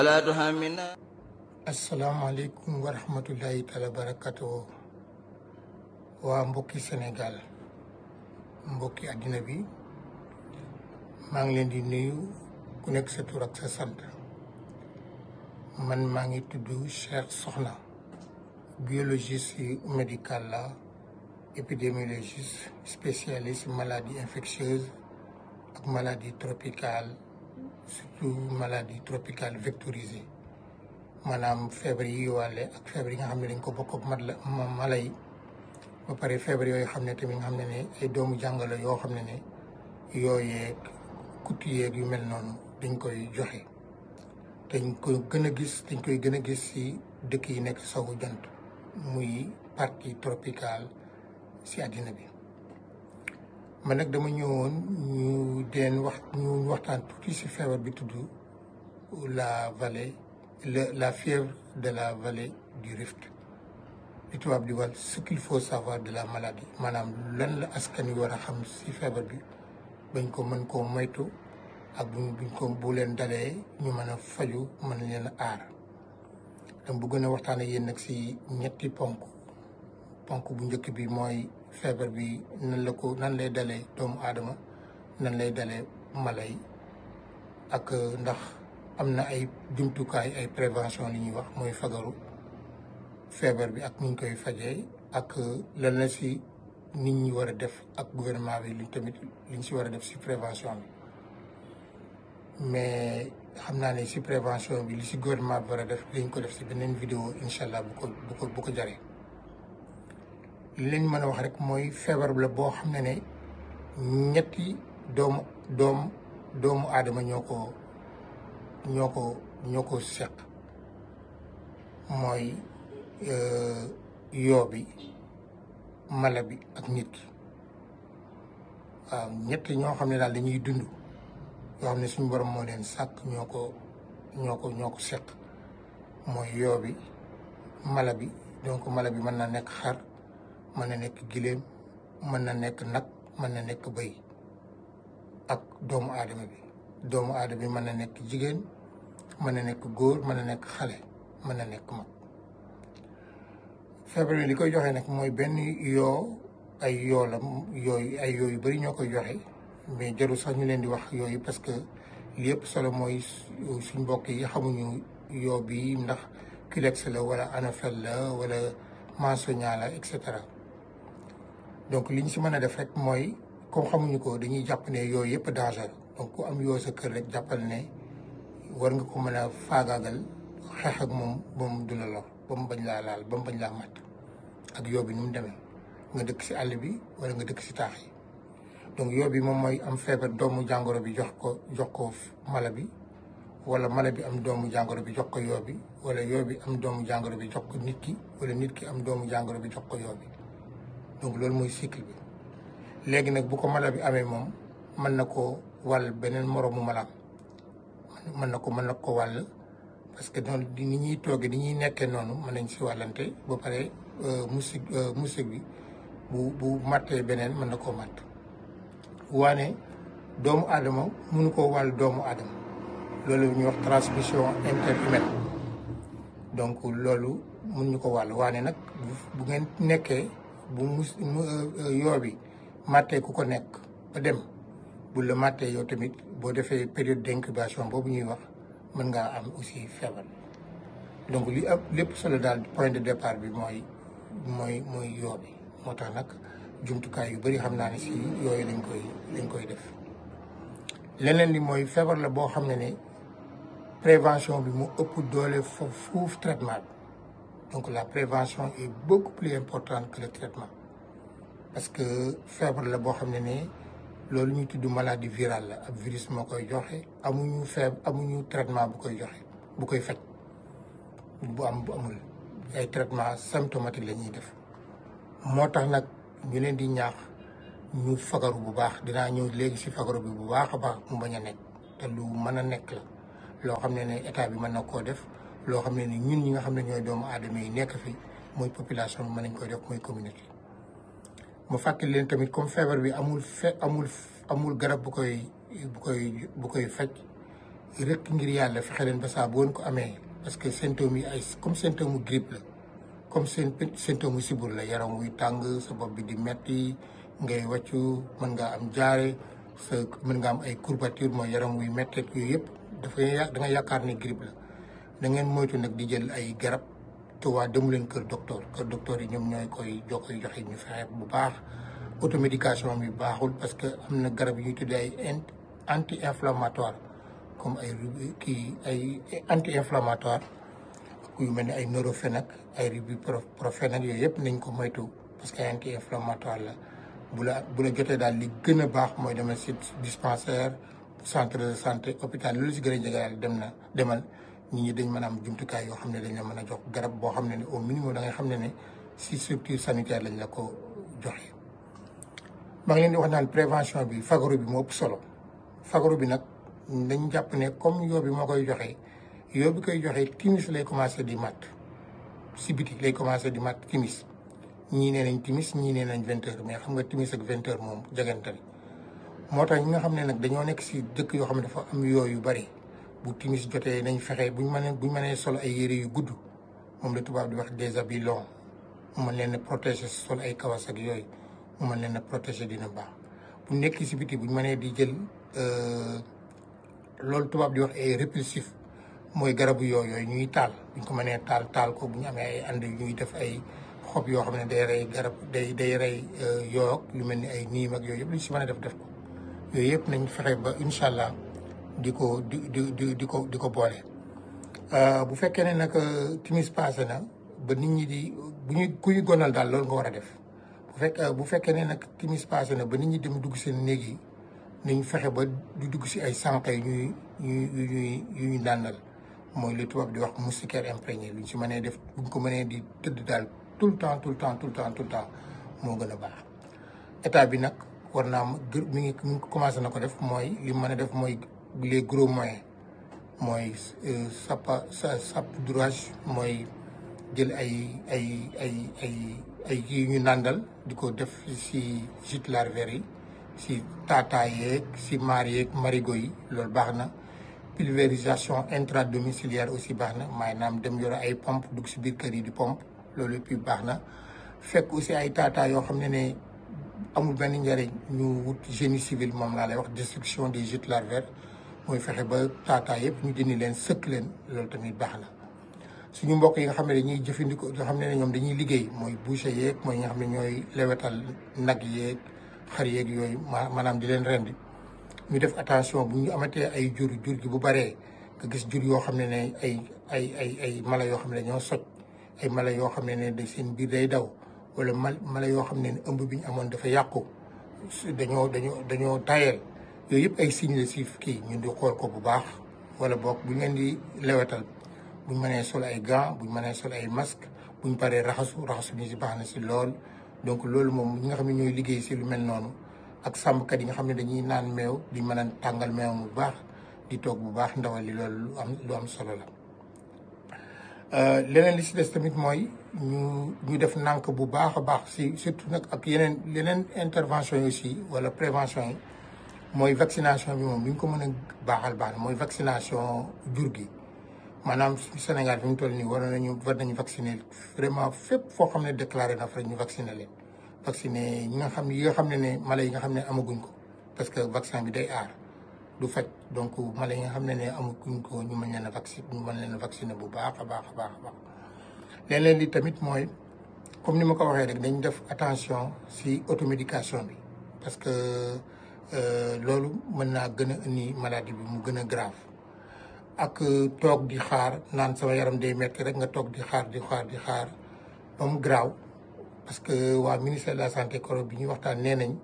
asalaamaaleykum wa rahmatullahi taala barakatu waa mbokki Sénégal mbokki àddina bi maa ngi leen di nuyu ku nekk sa tur ak sa sant man maa ngi tudd Cheikh Sokhna biologiste médical la épidémiologiste spécialiste maladie infectieuse ak maladie tropicale surtout maladie tropicale vectorisée maanaam feebar yi wàlle ak feebar yi nga xam ne dañ ko bokk ak mat la mala yi ba pare feebar yooyu xam ne tamit nga xam ne ne ay doomu jàngalo yoo xam ne ne yooyeeg kutt yeeg yu mel noonu dañ koy joxe dañ koy gën a gis dañ koy gën a gis ci dëkk yi nekk sowu jant muy partie tropicale ci àddina bi man nag dama ñëwoon ñu deen wax ñu waxtaan tuuti ci feebar bi tudd la vallée le la fièvre de la vallée du Rift li tubaab di wax ce qu'il faut savoir de la maladie maanaam lan la askan wi war a xam ci feebar bi bañ ko mën koo moytu ak buñ buñ ko bu leen dalee ñu mën a faju mën leen a aar dama bëgg na waxtaan ak yéen nag ci ñetti ponk ponk bu njëkk bi mooy feebar bi nan la ko nan lay dalee doomu aadama nan lay dalee mala yi ak ndax am na ay jumtukaay ay prévention li ñuy wax mooy fagaru feebar bi ak ni ñu koy fajee ak lan la ci nit ñi war a def ak gouvernement bi li tamit liñ ci war a def ci prévention bi mais xam naa ne ci prévention bi li ci gouvernement bi war a def dañ ko def ci beneen vidéo incha allah bu ko bu ko bu ko jaree li leen mën a wax rek mooy feebar la boo xam ne ne ñetti doomu doom doomu aadama ñoo ko ñoo ko ñoo ko seq mooy yoo bi mala bi ak nit ki waaw ñett ñoo xam ne daal dañuy dund yoo xam ne suñu borom moo leen sàkk ñoo ko ñoo ko ñoo ko seq mooy yoo bi mala bi donc mala bi mën na nekk xar mën na nekk giléem mën na nekk nag mën na nekk bëy ak doomu aadama bi doomu aadama bi mën na nekk jigéen mën na nekk góor mën na nekk xale mën na nekk mag feebar bi li koy joxe nag mooy benn yoo ay yoo la yooyu ay yoo yu bëri ñoo koy joxe mais jarul sax ñu leen di wax yooyu parce que li yëpp solo mooy suñ mbokk yi xamuñu yoo bi ndax culex la wala anophèle la wala mensoña la et cetera donc li ñu si mën a def rek mooy comme xamuñu ko dañuy jàpp ne yooyu yëpp danger donc ku am yoo sa kër rek jàppal ne war nga ko mën a faagaagal xeex ak moom ba mu du la lor ba mu bañ laa laal ba mu bañ laa mat ak yoo bi ni mu demee nga dëkk si àll bi wala nga dëkk si taax yi donc yoo bi moom mooy am feebar doomu jàngoro bi jox ko jox ko mala bi wala mala bi am doomu jàngoro bi jox ko yoo bi wala yoo bi am doomu jàngoro bi jox ko nit ki wala nit ki am doomu jàngoro bi jox ko yoo bi donc loolu mooy cycle bi léegi nag bu ko mala bi amee moom mën na ko wàll beneen moroomu malaam mën na ko mën na ko wàll parce que noonu ni ñuy toogee ni ñuy nekkee noonu mën nañ si wàllante ba pare musique musique bi bu bu màttee beneen mën na koo màtt waane doomu aadama mënu koo wàll doomu aadama loolu ñuy wax transmission interhumaine donc loolu mun ñu ko wàll waane nag bu ngeen nekkee bu mus yoo bi màttee ku ko nekk ba dem bu la màttee yow tamit boo defee période d'incubation boobu ñuy wax mën ngaa am aussi feebar donc li ëpp lépp solo daal point de départ bi mooy mooy mooy yoo bi moo tax nag jumtukaay yu bëri xam naa ne si yooyu lañ koy lañ koy def leneen li mooy feebar la boo xam ne ne prévention bi mu ëpp doole foofu fuuf traitement bi donc la prévention est beaucoup plus importante que le traitement parce que feebar la boo xam ne ne loolu ñuy tudd maladie virale la ab virus moo koy joxe amuñu feeb amuñu traitement bu koy joxe bu koy faj bu am bu amul ay traitement symptomatique la ñuy def moo tax nag ñu leen di ñaax ñu fagaru bu baax dinaa ñëw léegi ci fagaru bi bu baax a baax mu bañ a nekk te lu mën a nekk la loo xam ne ne état bi mën na koo def loo xam ne ni ñun ñi nga xam ne ñooy doomu aadama yi nekk fi mooy population bi mën nañ koy def mooy communauté mu fàttali leen tamit comme feebar bi amul fe amul amul garab bu koy bu koy bu koy faj rek ngir yàlla fexe leen ba saa bu ngeen ko amee parce que symptômes yi ay comme symptôme mu grippe la comme seen symptôme mu sibur la yaram wuy tàng sa bopp bi di metti ngay wàccu mën ngaa am jaare sa mën nga am ay courbature mooy yaram wuy metteeg yooyu yëpp dafay da nga yaakaar ne grippe la da ngeen moytu nag di jël ay garab te waa demu leen kër docteur kër docteur yi ñoom ñooy koy joo koy joxe ñu fexe bu baax automédication bi baaxul parce que am na garab yu ñuy tuddee ay anti inflammatoire comme ay kii ay anti inflammatoire yu mel ni ay Nurofen ay ibuprofène ak yooyu yëpp nañ ko moytu parce que anti inflammatoire la bu la bu la jotee daal li gën a baax mooy demal si dispensaire centre de santé hôpital loolu si gën a jege daal dem na demal nit ñi dañ mën a am jumtukaay yoo xam ne dañ la mën a jox garab boo xam ne ne au minimum da ngay xam ne ne si structure sanitaire lañ la ko joxe. maa ngi leen di wax naan prévention bi fagaru bi moo ëpp solo fagaru bi nag dañ jàpp ne comme yoo bi moo koy joxe yoo bi koy joxe timis lay commencé di mat si biti lay commencé di mat timis ñii nee nañ timis ñii nee nañ vingt heures mais xam nga timis ak vingt heures moom jagante moo tax ñi nga xam ne nag dañoo nekk si dëkk yoo xam ne dafa am yoo yu bari bu timis jotee nañ fexe buñ mënee buñ mënee sol ay yére yu gudd moom la tubaab di wax des habits longs mu mën leen a protéger sol ay kawas ak yooyu mu mën leen a protéger dina baax bu nekk si biti buñ mënee di jël loolu tubaab di wax ay répulsif mooy garabu yoo yooyu ñuy taal buñ ko mënee taal taal ko bu ñu amee ay ànd ñuy def ay xob yoo xam ne day rey garab day day rey yoo lu mel ni ay niim ak yooyu yëpp lu ñu si mën a def def ko yooyu yëpp nañ fexe ba incha allah di ko di di di di ko di ko boole. bu fekkee ne nag timis passé na ba nit ñi di bu ñu ku ñu gonal daal loolu nga war a def bu fekk bu fekkee ne nag timis passé na ba nit ñi dem dugg seen néeg yi nañ fexe ba du dugg si ay sànq yu ñuy yu ñuy yu ñuy nàndal mooy li tubaab di wax moustiquaire imprégné luñ si mënee def buñ ko mënee di tëdd daal tout le temps tout le temps tout le temps tout le temps moo gën a baax état bi nag war naa mi ngi mi ngi commencé na ko def mooy li mën a def mooy les gros moyens mooy sapa sa saupoudrage mooy jël ay ay ay ay ay yi ñu nàndal di ko def si gîte larvaire yi si tata yeeg si maar yeeg marigot yi loolu baax na pulvérisation intradomiciliaire aussi baax na maanaam dem yore ay pompe dugg si biir kër yi di pompe loolu yëpp baax na fekk aussi ay tata yoo xam ne ne amul benn njëriñ ñu wut génie civil moom laa lay wax destruction des gîtes larvaires mooy fexe ba tata yëpp ñu dindi leen sëkk leen loolu tamit baax na suñu mbokk yi nga xam ne dañuy jëfandikoo yoo xam ne ñoom dañuy liggéey mooy boucher yeeg mooy ñi nga xam ne ñooy lewetal nag yeeg xar yeeg yooyu maanaam di leen rendi ñu def attention bu ñu amatee ay jur jur gi bu baree nga gis jur yoo xam ne ne ay ay ay ay mala yoo xam ne dañoo soj ay mala yoo xam ne ne da seen biir day daw wala mal mala yoo xam ne ne ëmb bi ñu amoon dafa yàqu dañoo dañoo dañoo tayeel yooyu yëpp ay signe la si kii ñun di xool ko bu baax wala boog bu ñu leen di lewetal buñ mënee sol ay gants buñ mënee sol ay masque buñ paree raxasu raxasu ni si baax na si lool donc loolu moom ñi nga xam ne ñooy liggéey si lu mel noonu ak sàmmkat yi nga xam ne dañuy naan meew di mën a tàngal meew bu baax di toog bu baax ndawal li loolu lu am lu am solo la leneen li si des tamit mooy ñu ñu def nànk bu baax a baax si surtout nag ak yeneen yeneen intervention yi aussi wala prévention yi mooy vaccination bi moom bi ñu ko mën a baaxal baax na mooy vaccination jur gi maanaam Sénégal fi mu toll nii war nañu war nañu vacciner vraiment fépp foo xam ne déclaré na fa ñu vacciner leen vacciner ñi nga xam yi nga xam ne ne mala yi nga xam ne amaguñ ko parce que vaccin bi day aar du faj donc mala yi nga xam ne ne amaguñ ko ñu mën leen a vacciner ñu mën leen a vacciner bu baax a baax a baax a baax leneen li tamit mooy comme ni ma ko waxee rek dañ def attention si automédication bi parce que loolu mën naa gën a indi maladie bi mu gën a grave ak toog di xaar naan sama yaram day metti rek nga toog di xaar di xaar di xaar ba mu graaw parce que waa ministère de la santé koro bi ñuy waxtaan nee nañ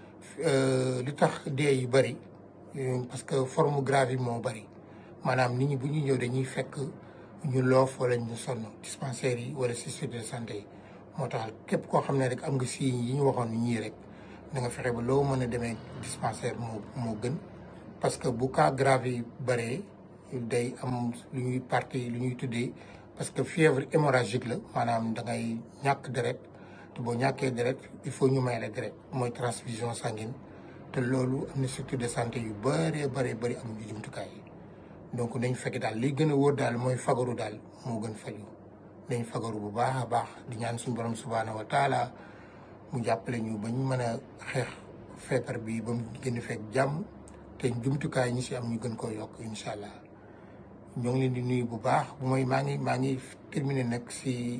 li tax dee yu bëri parce que forme grave yi moo bëri maanaam nit ñi bu ñuy ñëw dañuy fekk ñu loof wala ñu sonn dispensaires yi wala système de santé yi moo tax képp koo xam ne rek am nga signes yi ñu waxoon ni ñii rek da nga fexe ba loo mën a demee dispensaire moo moo gën parce que bu cas grave yi bëree day am lu ñuy partie lu ñuy tuddee parce que fièvre hémorragique la maanaam da ngay ñàkk deret te boo ñàkkee deret il faut ñu may la deret mooy transfusion sanguine te loolu am na structure de santé yu bëree bëree bëri amuñu jumtukaay yi donc nañ fekk daal li gën a wóor daal mooy fagaru daal moo gën faju nañ fagaru bu baax a baax di ñaan suñu borom subhaanahu wa taala mu jàppale ñu ba ñu mën a xeex feebar bi ba mu gën a fekk jàmm te jumtukaay ñi si am ñu gën koo yokk incha allah ñoo ngi leen di nuyu bu baax bu mooy maa ngi maa ngi terminé nag si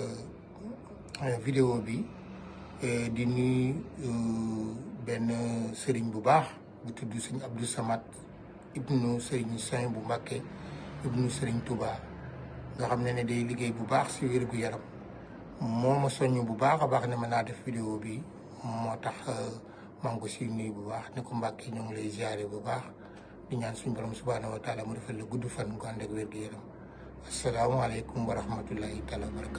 vidéo bi di nuyu benn sëriñ bu baax bu tudd sëñ Abdou Samad ibnu sëriñ Saint bu Mbàkke ibnu sëriñ Touba nga xam ne ne day liggéey bu baax si wér gu yaram moo ma soññ bu baax a baax ne ma naa def vidéo bi moo tax maa ngi ko si nuyu bu baax ne ko Mbàkke ñoo ngi lay ziare bu baax di ñaan suñu borom subhaanahu wa taala mu defal la gudd fan gu ànd ak wér gu yaram asalaamaaleykum wa rahmatullahi taala wa barakatu